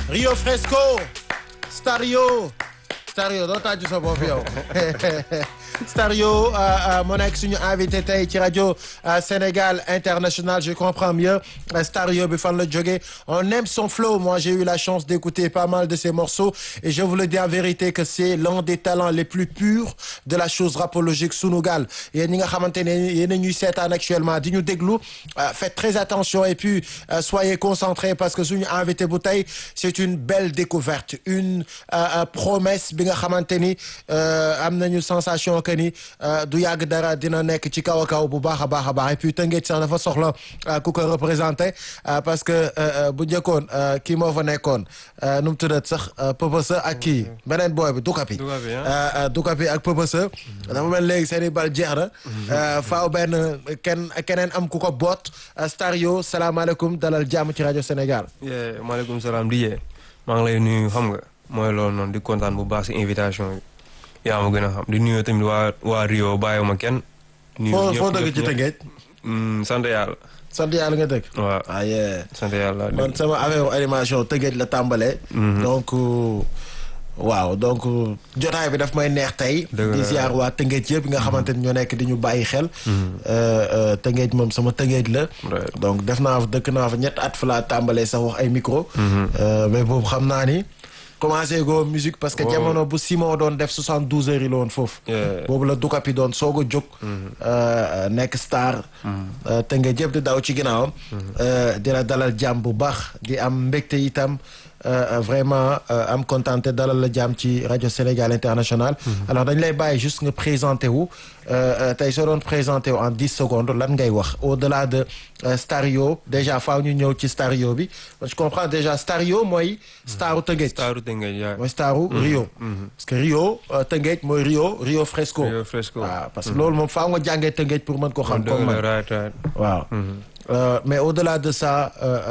Rio Fresco Stario Stario doo tàcc sa bopp yow Stario moo nekk suñu invité tey ci rajo Sénégal International je comprends mieux Stario bi fan la jógee on aime son flow moi j'ai eu la chance d'écouter pas mal de ses morceaux et je vous le dis en vérité que c'est l'un des talents les plus purs de la chose rapologique Sunugal yéen ñi nga xamante ne yéen a ñuy seetaan actuellement di ñu déglu faites très attention et puis soyez concentrés parce que suñu invité bu tey c'est une belle découverte une promesse bi nga xamante ni am nañu sensation que ni du yàgg dara dina nekk ci kaw a kaw bu baax a baax a baax et puis Tëngéej sax dafa soxla ku ko représenté parce que bu njëkkoon kii moo fa nekkoon nu mu tuddat sax Pëpësa ak kii beneen booy bi Dukapi Dukapi ak Pëpësa dafa mel léegi seen i bal jeex na faaw benn kenn keneen am ku ko boot Stario salaamaaleykum dalal jàmm ci rajo Sénégal maaleykum salaam di yee maa ngi lay nuyu xam nga mooy loolu noonu di kontaan bu baax si invitation bi yaa ma gën a xam di nuyu tamit waa waa Rio bàyyiwuma kenn. foo foo dëgg ci Tëngéej. sant yàlla. sant yàlla nga dëgg. waaw ah yeah. sant yàlla. man sama affaire animation Tëngéej la tàmbalee. donc waaw donc jotaay bi daf may neex tey. di ziar waa Tëngéej yëpp nga xamante ni ñoo nekk di ñu bàyyi xel. Tëngéej moom sama Tëngéej la. donc def naa fa dëkk naa fa ñett at fa laa tàmbalee sax wax ay micro. mais boobu xam naa ni. commencé go musique parce que jamono bu Simon doon def 72 heures yi la woon foofu. boobu la Dukapi doon soog a jóg. nekk star. te nga jëpp di daw ci ginnaawam. di la dalal jàmm bu baax di am mbégte itam vraiment am contenté dalal la jàmm ci rajo Sénégal International. alors dañ lay bàyyi juste nga présenté wu tey soo doon présenté wu en 10 secondes lan ngay wax au delà de Stario déjà faaw ñu ñëw ci Stario bi je comprends déjà Stario mooy. staru Tëngéej. staru Tëngéej yaay. mooy staru Rio. parce que Rio Tëngéej mooy Rio Rio Fresco. Rio Fresco waaw parce que loolu moom faaw nga jàngee Tëngéej pour mën ko xam. comme man waaw. mais au delà de ça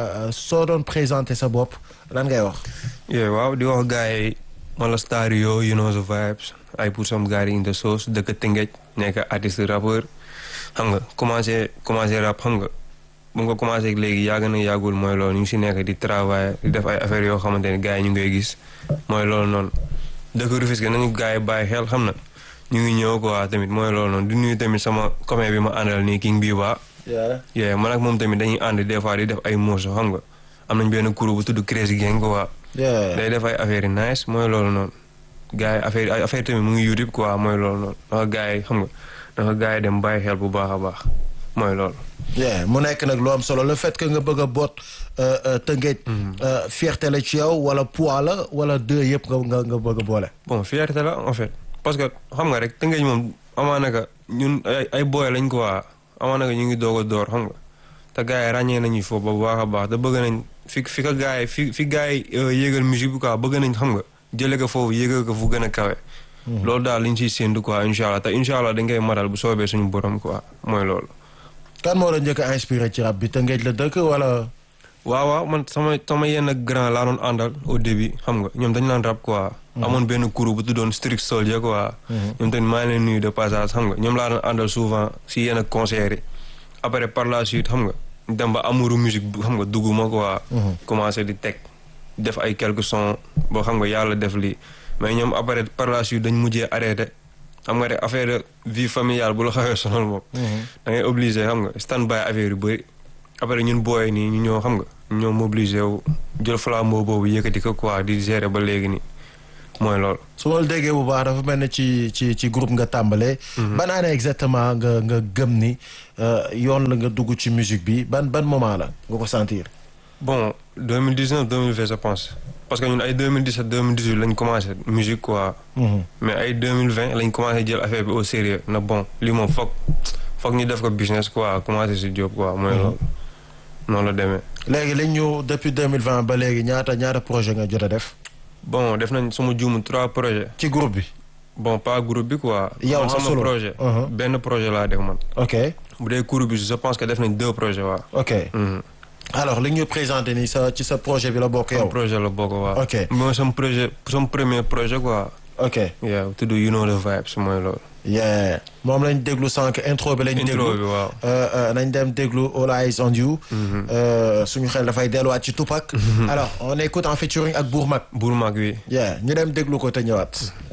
soo doon présenté sa bopp lan ngay wax. waaw di wax gars yi man la Stario you know the vibes I put some guys in the sauce dëkk Tëngéej nekk artiste rappeur xam nga commencé commencé rap xam nga. bu nga commencé léegi yàgg na yàggul mooy loolu ñu ngi si nekk di travail di def ay affaires yoo xamante ne gars yi ñu ngi koy gis mooy loolu noonu dëkk Rufisque nañu gars yi bàyyi xel xam na ñu ngi ñëw quoi tamit mooy loolu noonu di nuyu tamit sama copain bi ma àndal nii King Biba. yeah man ak moom tamit dañuy ànd des fois di def ay morceaux xam nga am nañ benn kuréel bu tudd Crazy Gang quoi. day def ay affaires yu nice mooy loolu noonu. gars yi affaire ay affaire tamit mu ngi YouTube quoi mooy loolu noonu dafa gars yi xam nga dafa gars yi dem bàyyi xel bu baax a baax mooy loolu. yeah mu nekk nag lu am solo le fait que nga bëgg a boot Tëngéej. fierté la ci yow wala poids la wala deux yëpp nga nga nga bëgg a boole. bon fierté la en fait parce que xam nga rek Tëngéej moom amaana ka ñun ay ay booy lañ ko waa amaana ka ñu ngi doog a door xam nga te gars yi ràññee nañu foofu ba baax a baax te bëgg nañ fi fi ka gars yi fi fi gars yi yéegal musique bi quoi bëgg nañ xam nga jëlee ko foofu yéegal ko fu gën a kawe. loolu daal liñ siy séntu quoi incha allah te incha allah dañ koy matal bu soobee suñu borom quoi mooy loolu. kan moo la njëkk a inspiré ci rap bi Tëngéej la dëkk wala. waaw waaw man sama sama yenn grand laa doon àndal au début xam nga ñoom dañu naan rap quoi. amoon benn crew bu tuddoon Strict Soldier quoi. ñoom tamit maa ngi leen nuyu de passage xam nga ñoom laa doon àndal souvent si yenn concerts yi. après par la suite xam nga dem ba amouru musique xam nga dugg ma quoi. commencé di teg def ay quelques sons boo xam nga yàlla def lii mais ñoom après par la suite dañ mujjee arrêté. xam nga rek affaire de vie familiale bu la xawee sonal moom. da ngay obligé xam nga stand by affaire yu bëri. après ñun booy nii ñu ñoo xam nga ñoo mobilisé wu jël flambeau boobu yëkkati ko quoi di gérer ba léegi nii mooy loolu. su ma la déggee bu baax dafa mel ne ci ci ci groupe nga tàmbalee. ban année exactement nga nga gëm ni yoon la nga dugg ci musique bi ban ban moment la nga ko sentir. bon 2019 2020 je pense. parce que ñun ay 2017 2018 lañ commencé musique quoi. mais ay 2020 lañ commencé jël affaire bi au sérieux na bon lii moom foog foog ñu def ko business quoi commencé si job quoi mooy loolu. noonu la demee. léegi lañ ñu depuis 2020 ba léegi ñaata ñaata projet nga jot a def. bon def nañ sama juumu trois projets. ci groupe bi. bon pas groupe bi quoi. yow sa solo projet. benn projet laa def man. ok bu dee groupe bi je pense que def nañ deux projets waaw. ok. alors li ñu présenté nii sa ci sa projet bi la bokk yow. projet la bokk waaw. ok mooy sama projet sama premier projet quoi. ok waaw tudd you know the vibes mooy loolu. yeah moom lañ déglu sànq intro bi lañ Intro déglu bi, waaw. Euh, euh, nañ dem déglu All Eyes on You Euh, suñu xel dafay delluwaat ci Tupac alors on écoute en featuring ak Bourmak buur mag wi yeah ñu dem déglu ko te ñëwaat